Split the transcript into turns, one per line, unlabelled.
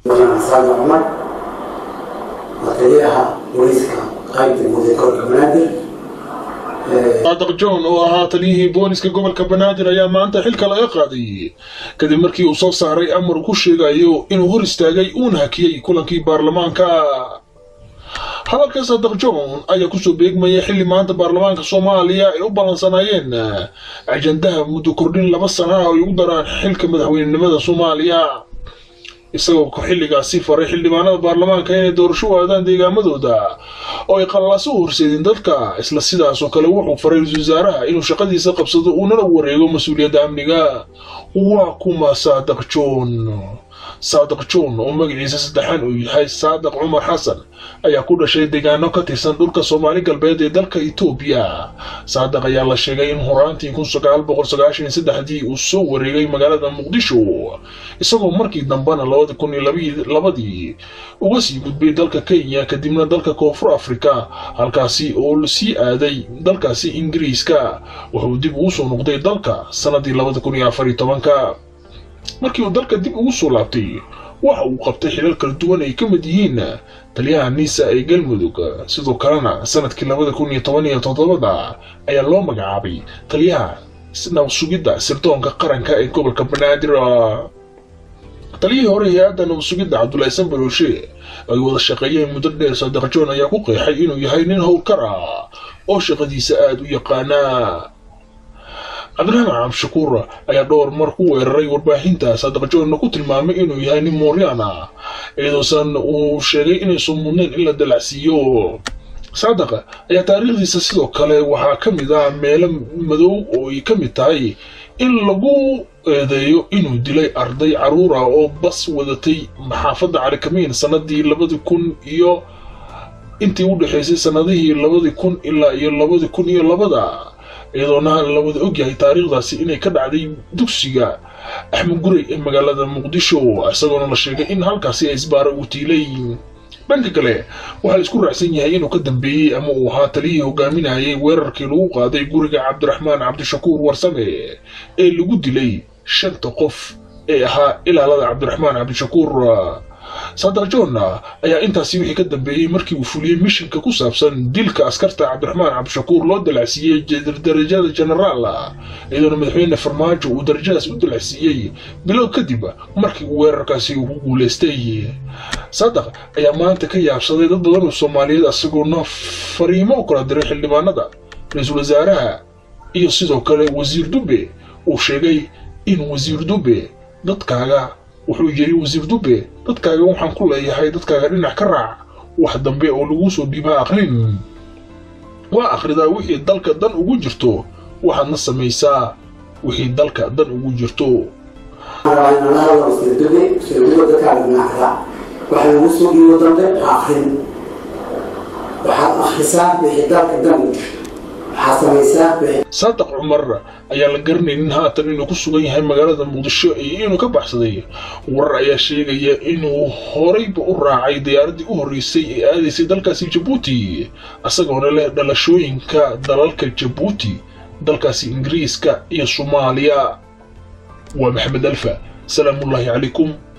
saada cumar waa taliyaha booliiska qaybta guud ee gobolka banaadir
saadaq john oo ahaa taliyihii booliska gobolka banaadir ayaa maanta xilka laga qaaday kadib markii uu soo saaray amar ku sheegayo inuu hor istaagay uuna hakiyey kulankii baarlamaanka hadalka saadaq john ayaa kusoo beegmaya xilli maanta baarlamaanka soomaaliya ay u ballansanaayeen ajandaha muddo kordhin laba sana ah ay ugu daraan xilka madaxweynenimada soomaaliya isagoo xilligaasi faray xildhibaanada baarlamaanka inay doorasho u aadaan deegaamadooda oo ay qallaas u horseedin dadka isla sidaasoo kale wuxuu faray ra-iisul wasaaraha inuu shaqadiisa qabsado uunana wareego mas-uuliyadda amniga waa kuma saadaq john saadaq john oo magaciisa saddexaan uu yahay saadaq cumar xasan ayaa ku dhashay deegaano ka tirsan dhulka soomaali galbeed ee dalka etoobiya saadaq ayaa la sheegay in horaantii kun sagaal boqol sagaashan iyo saddexdii uu soo wareegay magaalada muqdisho isagoo markii dambena labada kun iyo labadii uga sii gudbay dalka kenya kadibna dalka koonfur afrika halkaasi oo sii aaday dalkaasi ingiriiska wuxuu dib ugu soo noqday dalka sanadii labada kun iyo afar iyo tobanka markii uu dalka dib ugu soo laabtay waxa uu qabtay xilal kala duwan ay ka mid yihiin taliyaha niisa ee galmudug sidoo kalena sanadkii labada kun iyo toban iyo toddobada ayaa loo magacaabay taliyaha nabasugidda sirdoonka qaranka ee gobolka banaadir taliyihii hore hay-adda nabasugidda cabdulaahi sanbarooshe ay wada shaqeeyeen muddo dheer saadaq john ayaa ku qeexay inuu yahay nin howlkar ah oo shaqadiisa aada u yaqaanaa cabdiraxmaan cabdishakuur ayaa dhowr mar ku weeraray warbaahinta saadaq joonna ku tilmaamay inuu yahay nin mooryaan ah iyadoosan uu sheegay inaysan mudnayn in la dalacsiiyo saadaq ayaa taariikhdiisa sidoo kale waxaa ka mid ah meelo madow oo ay ka mid tahay in lagu eedeeyo inuu dilay arday caruur ah oo bas wadatay maxaafadda calikamiin sanadii labadi kun iyo intii u dhexaysay sanadihii labadi kun ilaa iyo labadi kun iyo labada iyadoona la wada ogyahay taariikhdaasi inay ka dhacday dugsiga axmed gurey ee magaalada muqdisho isagoona la sheegay in halkaasi isbaara uu tiilay dhanka kale waxaa la isku raacsan yahay inuu ka dambeeyey ama uu ahaa taliyihii hogaaminayay weerarkii lagu qaaday guriga cabdiraxmaan cabdishakuur warsame ee lagu dilay shanta qof ee ahaa ilaalada cabdiraxmaan cabdishakuur saadaq john ayaa intaasi wixii ka dambeeyey markii uu fuliyey mishinka ku saabsan dilka askarta cabdiraxmaan cabdishakuur loo dalacsiiyey darajada genaraal iyadoona madaxweyne farmaajo uu darajadaas u dalacsiiyey bilow kadib markii uu weerarkaasi uu ku guulaystay saadaq ayaa maanta ka yaabsaday dad badan oo soomaaliyeed isagoona fariimo u kala diray xildhibaanada ra-iisul wasaaraha iyo sidoo kale wasiir dube uu sheegay in wasiir dube dadkaaga wuxuu yiri wasiir dube dadkaaga waxaan ku leeyahay dadkaaga dhinac ka raac wax dambe oo lagu soo dhiibaa aqrin waa akhridaa wixii dalka dan ugu jirto waxaadna samaysaa wixii dalka dan ugu jirto
waxa lagu soo dhiibo dambe ha aqrin waxaad akhrisaa wixii dalka dan ugu jirto
saadaq cumar ayaa la garanaynin haatan inuu ku sugan yahay magaalada muqdisho iyo inuu ka baxsaday warar ayaa sheegaya inuu horeyba u raacay diyaaradii u horreysay ee aadaysay dalkaasi jabuuti isagoona leh dhalashooyinka dalalka jabuuti dalkaasi ingiriiska iyo soomaaliya waa maxamed alfa salaamullaahi calaykum